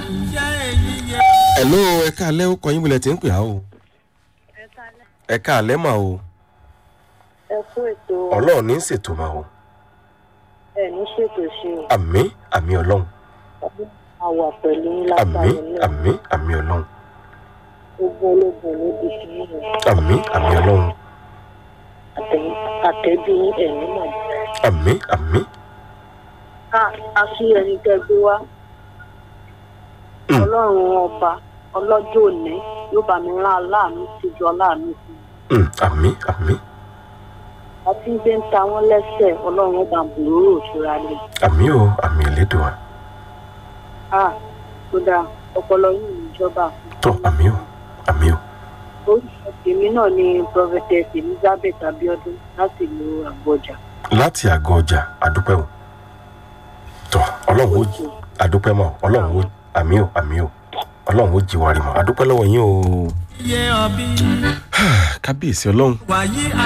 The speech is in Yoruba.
ẹ̀ló ẹ̀ka alẹ́ ó kọyìn bulẹ̀ tí ń pè á o ẹ̀ka alẹ́ mà o ẹ kú ètò ọlọ́run ní í ṣètò mà o ẹ ní ṣètò ṣe o àmì àmì ọlọ́run ọdún máa wà pẹ̀lú yín àmì lágbára náà àmì àmì ọlọ́run gbogbo ológun ló di sí yín àmì àmì ọlọ́run àtẹ̀bí yín ẹ̀mí mọ̀ àmì àmì ká a sí ẹni tẹ́ gbé wá Mm. ọlọ́run ọba ọlọ́jọ́ òní yóò bá mi rán aláàánú sí ju aláàánú sí i Mm, àmì àmì àti ń gbé ń ta wọ́n lẹ́sẹ̀ ọlọ́run ọba bòróró òṣùra lè àmì o àmì ìlédùá ká kódà ọpọlọ yìí níjọba tó àmì o àmì o orúkọ tèmi náà ni prophetess elizabeth abiodun láti ìlú àgbọjà láti àgọ́ ọjà àdúpẹ́ o tó ọlọ́run ó àdúpẹ́ mọ́ ọlọ́run ó àmì o àmì o ọlọ́run ó jí wa rí mọ́ àdúpẹ́ lọ́wọ́ yín o yé ọbí kábíyèsí ọlọ́run wàyí